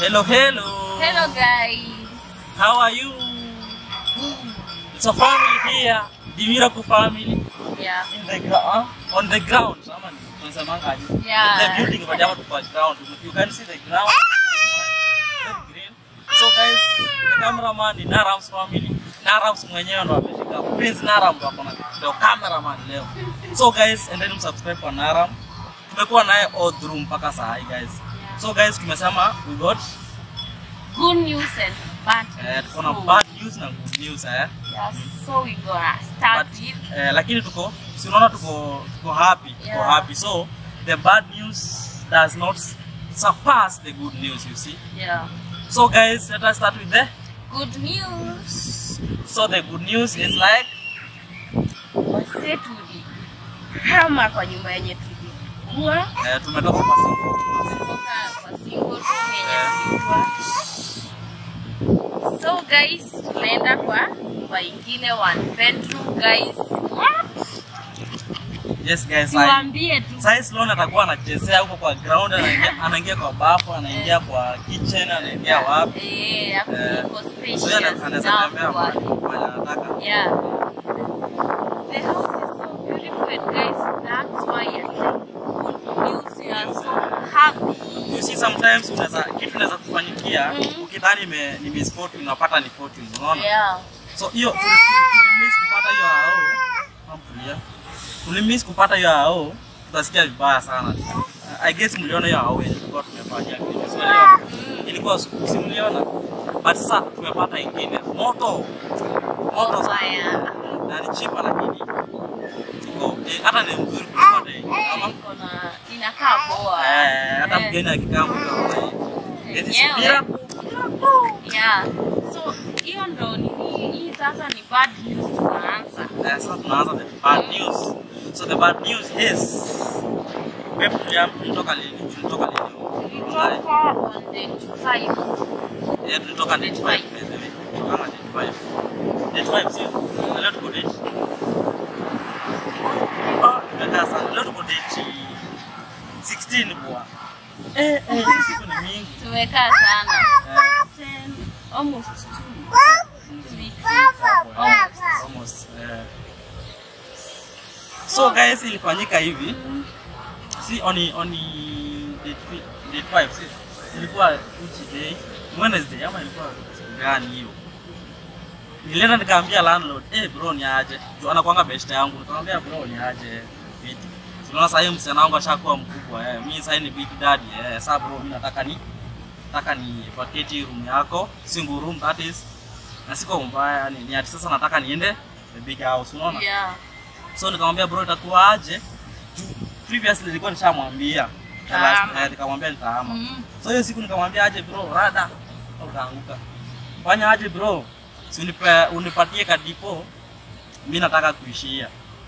Hello, hello. Hello guys. How are you? It's a family here. The Miracle family. Yeah. In the ground. On the ground. Sama ni- tunasemanga aje? Yeah. In the building but hapa tuko ground. You can see the ground. Very green. So guys, the cameraman ni Narams family. Narams mwenyewe ndo ameshika. Prince Naram ndo akona ndio cameraman leo. So guys, endeni msubscribe kwa Naram. Tumekuwa naye all through mpaka saa hii guys. So guys, tumesema we got Good news and bad eh, tuko na news. bad news na good news eh. Yeah, so we gonna start But, with eh, lakini tuko si unaona tuko tuko happy tuko Yeah. happy so the bad news does not surpass the good news you see yeah. so guys let us start with the Good news. so the good news is like Wase tulihama kwa nyumba yenye tulikuwa eh, tumetoka kwa single kutoka kwa single room yenye tulikuwa. So guys, tunaenda kwa kwa ingine one bedroom guys. yes guys I, Tuambie tu. Sai Sloan atakuwa anachezea huko kwa ground anaingia anaingia kwa bafu anaingia kwa kitchen anaingia wapi Eh, hapo Eh, iko so spacious yeye ana- anaweza enough tembea kwa- mahali mahali anataka Yeah. The house is so beautiful and guys, that's why I said good news. We are so happy. You see sometimes unaweza kitu unaweza kufanyikia Mhm. ukidhani ime ni misfortune unapata ni fortune unaona Yeah. so hiyo tuli- tuli- tulimiss kupata hiyo hao amtulia tulimiss kupata hiyo hao tutasikia vibaya sana I guess mliona hiyo hao yenye tulikuwa tumefanyia kitu sio leo ilikuwa siku si mliona but sasa tumepata ingine moto moto Oh, sana fire. na ni chipa lakini iko eh, hata ni mzuri kupata hii kama Iko na inakaa poa. eh hata Eh, mgeni akikaa mtaona hii This is yenyewe. miracle. Yeah. So hiyo ndo nini hii sasa ni bad news tunaanza. Eh, sasa tunaanza the bad news. So the bad news is Pep tulia- tulitoka lini? Tulitoka lini? Tulitoka on the 5. Eh, tulitoka date 5 by the way. Tulitoka date 5. Date 5 sio? Na leo tuko date. Ah, tumekaa sana. Leo tuko date 16 bwana. Eh, eh, hii siku ni mingi. Tumekaa sana. Eh, 10 almost 2 weeks. hapo, eh, Almost. almost, eh. So guys, ilifanyika hivi. si oni oni date fi- date 5 si ilikuwa which day Wednesday ama ilikuwa siku gani hiyo nilienda nikaambia landlord eh bro ni aje juu anakuanga best yangu nikamwambia bro ni aje vipi tunaona sasa hiyo msichana wangu ashakuwa mkubwa eh mimi sasa ni big daddy eh sasa bro mimi nataka ni nataka ni vacate room yako single room that is na siko mbaya ni, ni ati sasa nataka niende the big house unaona Yeah. so nikamwambia bro itakuwa aje Juu previously nilikuwa nishamwambia The last- Tahama. eh, nikamwambia nitahama Mm. so hiyo siku nikamwambia aje bro rada utaanguka fanya aje bro si unipe, unipatie kadipo mi nataka kuishia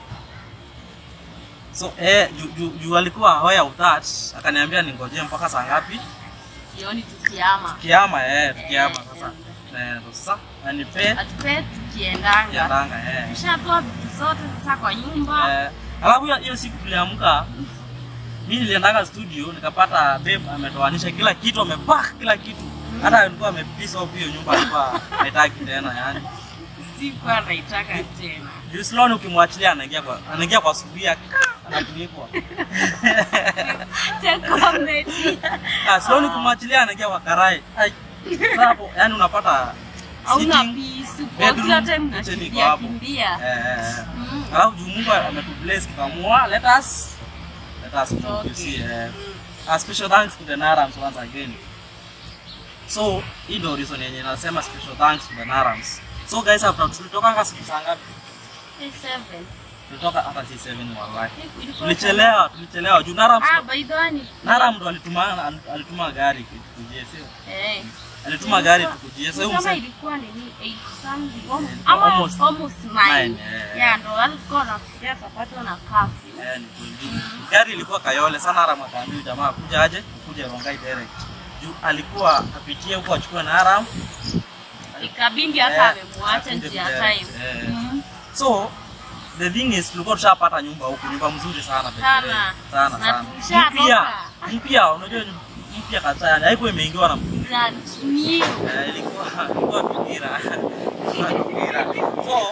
so eh, juu ju, ju alikuwa aware of that akaniambia ningojee mpaka saa ngapi Jioni tukiama. kiama eh, tukiama sasa eh, ndo sasa anipe Atupe tukiendanga. yandanga eh. Tushatoa vitu zote sasa kwa nyumba. Eh, alafu hiyo- hiyo siku tuliamka, mi niliendanga studio nikapata babe ametoanisha kila kitu, amepack kila kitu, hata alikuwa amepiece off hiyo nyumba, alikuwa haitaki tena yani. Sikuwa naitaka tena. Juu Sloan ukimwachilia anaingia kwa anaingia kwa sufuria anatulikwa. Cha comedy. Ah, Sloan ukimwachilia anaingia kwa karai. Ai. Sasa hapo yani unapata Hauna sitting, peace. Uko bedroom, kila time kitchen iko unakimbia hapo. kimbia. Eh, eh, eh. Mm. Alafu juu Mungu ametubless tukamua, let us let us move, you Okay. see. Eh. Mm. A special thanks to the Narams once again. So, hii ndio reason yenye nasema special thanks to the Narams. So guys, after tulitoka nga siku saa ngapi? Hey, seven. Tulitoka hata si 7 wallahi. Ilikuwa Tulichelewa, tulichelewa. Juu Narams Ah, by the way, ni- Naram ndo alituma alituma gari tukujie, sio? Eh. Alituma gari tukujie. Sasa huyu Kama mse ilikuwa nini 8 something almost Eh, ama almost almost 9 nine, eh. yeah ndo alikuwa anafikia akapatwa na curfew eh, ni kweli. Gari ilikuwa Kayole. Sana Naram akaambia huyu jamaa kuja aje, kuja Rongai direct. Juu alikuwa apitie huko achukue Naram. ikabindi hata Eh, amemwacha akuje njia direct, time eh. Mm. So the thing is tulikuwa tushapata nyumba huku, nyumba mzuri sana by the way. Sana. sana Na sana. tulishatoka. Mpya mpya, unajua ni mpya kabisa, yani haikuwa imeingiwa na mtu mwingine. brand new. Eh, ilikuwa ilikuwa fikira. Ilikuwa fikira. So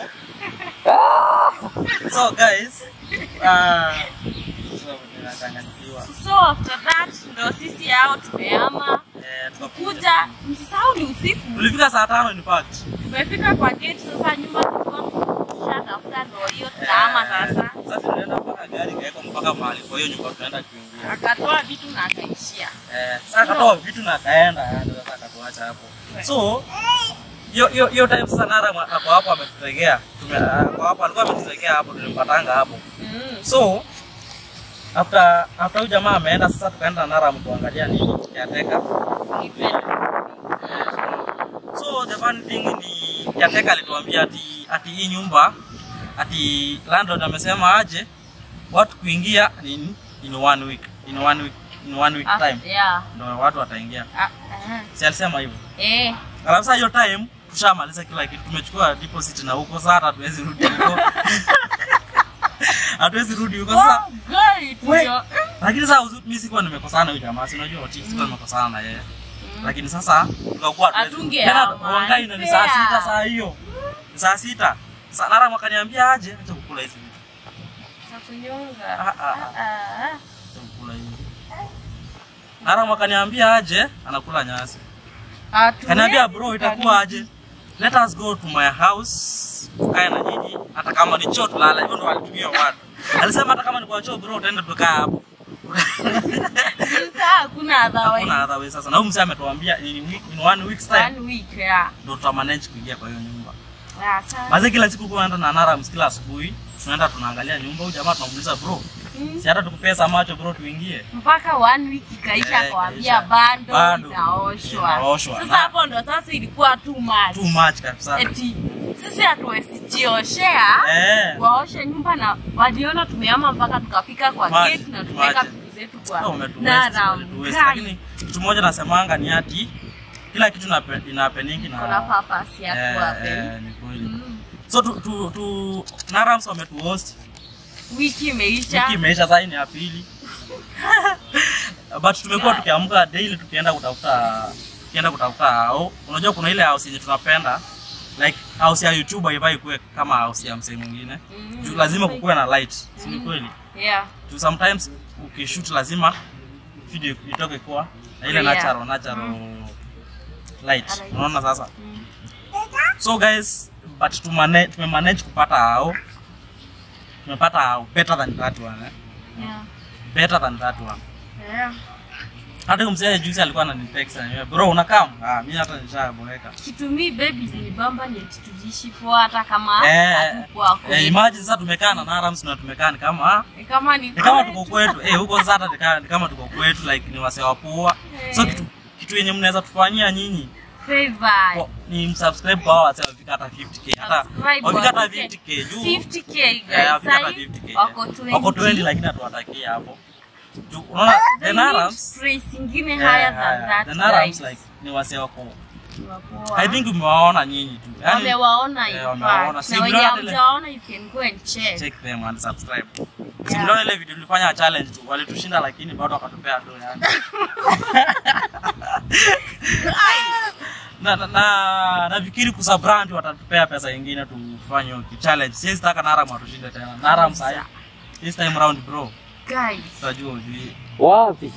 So guys, uh, so ninachanganyikiwa. So after that ndo sisi hao tumeama Eh, tukakuja. kuja, msisahau ni usiku. Tulifika saa tano in fact. Tumefika kwa gate sasa, nyumba tulikuwa tushatafuta, ndo hiyo tunaama sasa. Sasa tunaenda mpaka gari ikawekwa mpaka mahali kwa hiyo nyumba tunaenda kuingia. Akatoa vitu na akaishia. Eh, sasa akatoa vitu na akaenda, yani sasa akatuacha hapo. So hiyo hiyo hiyo time sasa Nara mwa- ako hapo ametutegea. Tume ako hapo alikuwa ametutegea hapo tulimpatanga hapo. Mm. So after after huyu jamaa ameenda sasa tukaenda Nara mtuangalia nini yateka. So the fun thing ni Yateka alituambia ati ati hii nyumba ati landlord amesema aje watu kuingia in, in one week in one week in one week time Yeah. ndio watu wataingia. Ah, ah. Si alisema hivyo. Eh. Alafu sasa hiyo time tushamaliza kila kitu, tumechukua deposit na huko sasa hata hatuwezi rudi huko. Hatuwezi rudi huko sasa. Oh, girl, We- ndio. Lakini sasa uzu- mimi sikuwa nimekosana na huyu jamaa, si unajua oti sikuwa nimekosana na yeye. Lakini sasa tukakuwa hatuwezi- Hatungeama, Tena wangai na ni saa fair. sita saa hiyo. Ni Saa sita. Sasa Nara mwakaniambia aje acha kukula hizi vitu. Takunyonga. Ah, ah, Ah, ah. Acha kukula hizi. Nara mwakaniambia aje anakula nyasi. Hatuwezi Kaniambia bro itakuwa kabisa. aje? Let us go to my house. Tukae na nyinyi hata kama ni choo tulala. Hivyo ndo alitumia watu. Alisema hata kama ni kwa choo bro utaenda tukaa hapo. Sasa hakuna otherwise. Hakuna other way sasa. Na huyu mzee ametuambia in, week- in one week's time One week, yeah. ndo tutamanage kuingia kwa hiyo nyumba. Yeah, sasa. Maze kila siku kwa naenda na Nara kila asubuhi tunaenda tunaangalia nyumba. Huyu jamaa tunamuuliza bro, Mm. si hata tukupesa macho bro tuingie. mpaka one week ikaisha Eh, akawambia ikaisha. bando Bado. inaoshwa Inaoshwa. sasa Na- hapo ndo sasa ilikuwa too much Too much kabisa. eti sisi hatuwezi jioshea Eh. waoshe nyumba na waliona tumeama mpaka tukafika kwa Maji, gate na tumeweka maji. vitu zetu Oh, kwa umetuwaste, Nara umetuwaste. mkai. Lakini kitu moja nasemanga ni ati kila kitu inape- ina happening na kuna purpose ya Eh, kuwape eh, ni kweli. Mm. So tu, tu, tu Narams wametuhost wiki imeisha wiki imeisha, sasa hii ni ya pili but tumekuwa tukiamka daily tukienda kutafuta tukienda kutafuta hao. Unajua kuna ile house yenye tunapenda like house ya YouTube haifai kuwe kama house ya msee mwingine Mm. juu lazima kukuwe na light, si ni kweli? yeah Juu sometimes ukishoot lazima video itoke kwa na ile Clear. natural natural light. Alright. Unaona sasa? Mm. So guys, but tumane, tumemanage kupata hao. Tumepata hao better than that one. Eh? yeah Better than that one. yeah Hata huyo mzee juzi alikuwa ananitext ananiambia, bro unakam? Ah, mimi hata nishaboeka. kitu mi baby nibamba ni eti tuliishi poa hata kama Eh, hatukuwa eh, kwetu. imagine sasa tumekaa na Narams na tumekaa ni kama ah, Ni kama ni ni kama kwetu. tuko kwetu. Eh, huko sasa hata ni kama- ni kama tuko kwetu like ni wasee wa poa. So Eh. kitu kitu yenye mnaweza tufanyia nyinyi Favor. kwa- ni msubscribe kwa hao wasee wafika hata 50k. Hata Subscribe wafika hata wafike 50k juu 50k Eh, guys. wafika hata Sahi 50k. wako 20. Wako 20 lakini hatuwatakia hapo. Juu unaona They the need Narams praise ingine eh, higher than haya, that the Narams guys. like ni wasee wako. Wapoa. I think umewaona nyinyi tu. Yaani, wamewaona in eh, fact. wamewaona. Si Na wenye mliona ile- hamjaona you can go and check. check them and subscribe. Si Yeah. mliona ile video tulifanya challenge tu, walitushinda lakini bado wakatupea do yani. na, na, na nafikiri kusa brand watatupea pesa nyingine tufanye hiyo challenge. Siwezi taka Naram atushinde tena. Naram sasa. This time round bro. Guys. Tutajua ujui. Wapi?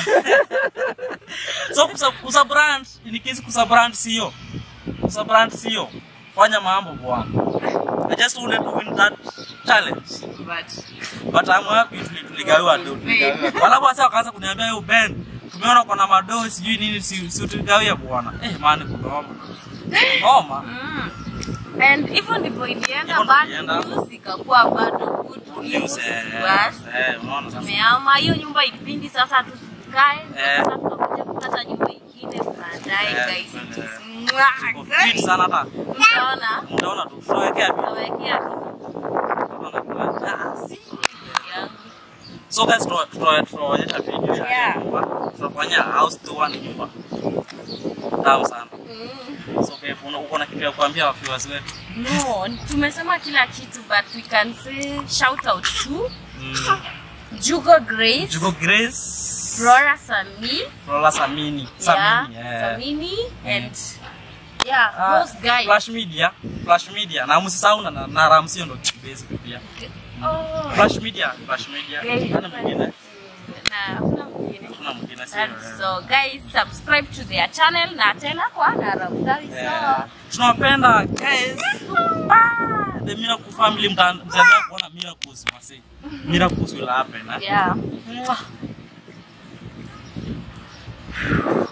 so kusa, kusa brand in case kusa brand sio. Kusa brand sio. Fanya mambo bwana. I just wanted to win that challenge. But But I'm happy tuli- tuligawiwa do. tuligawiwa. Wala basi wakaanza kuniambia yo Ben, tumeona kuna madoo sijui nini si, si tuligawia bwana. Eh man kunoma. Noma. mm. And hivyo ndivyo ilienda Hivyo ndivyo bad ilienda. news ikakuwa bado good Good news news, eh, to us. eh, unaona sasa. tumeama hiyo nyumba ilipindi sasa tukae Eh. sasa tunakuja kupata nyumba ingine baadaye Eh, guys it eh, is mwah, Tuko guys. fit sana hata. Mtaona Mtaona tu tutawekea video. tutawekea yangu. So guys tuta- tuta- tutaonyesha video ya Yeah. nyumba. Tutafanya house tour ni nyumba. Tamu sana. Mm. So okay, una- uko na kitu ya kuambia viewers wetu? No, tumesema kila kitu but we can say shout out to Mm. Jugo Grace Jugo Grace. Flora Sami. Flora Samini. Yeah, Samini. eh. Samini and yeah, Ah, those guys. Flash Media, Flash Media na msisahau na, na Ramsey ndo basic pia. Oh. Flash Media, Flash Media. Guys, Nani mwingine? na hakuna mwingine. Kuna mwingine sio. And eh. so guys, subscribe to their channel na tena kwa Naramsari Yeah. so tunawapenda guys Ah, the miracle family mta- mtaendelea kuona miracles wase miracles will happen eh? yeah. Mwah.